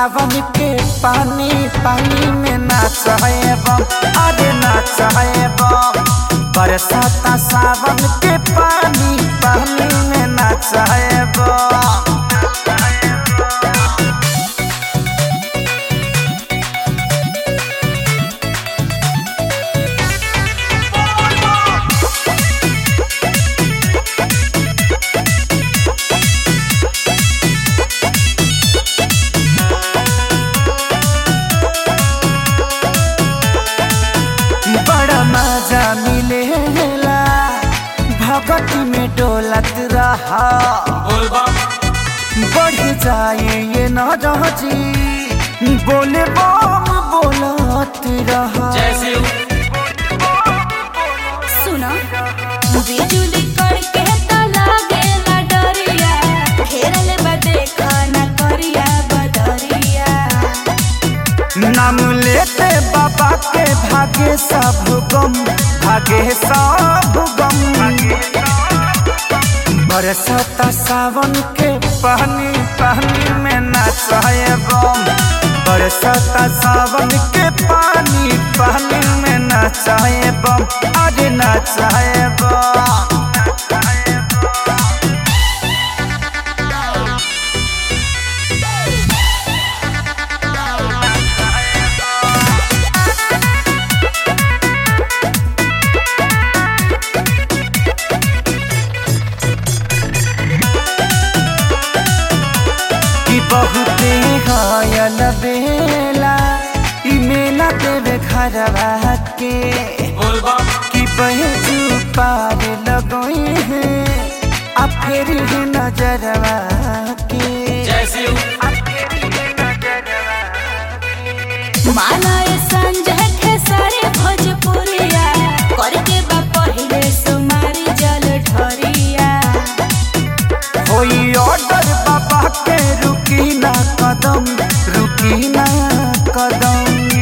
सावन के पानी पानी में नाच है बम अरे नाच है बम बरसाता सावन के पानी पानी में नाच है बम बड़ा मजा मिलेला भगत में डोलत रहा बढ़ जाए ये न जी बोले बम बोलत रहा सुनो बिजुली कड़के त लागेला डरिया घेरल बा देखा न करिया बदरिया नाम लेते बाबा के भागे सब गम भागे सब गम बरसाता सावन के पानी पानी में नाचाए बम बरसाता सावन के पानी पानी में नाचाए बम अरे नाचाए बम कि बहुते घायल बेला ई मेला देवे घरवा के कि बहजू पार लगोई है आ फिर ही नजरवा के आ फिर ही नजरवा माना ये संजय खेसारी भोजपुरिया करके बा पहिले सुमारी जल ढरिया होई ऑर्डर बाबा के रुकी ना कदम रुकी ना कदम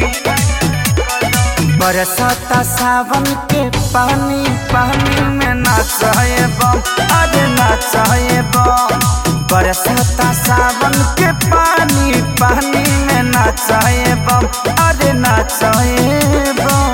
बरसाता सावन के पानी पानी में नाच है बम अरे नाच है बम बरसाता सावन के पानी पानी में नाच है बम अरे नाच है बम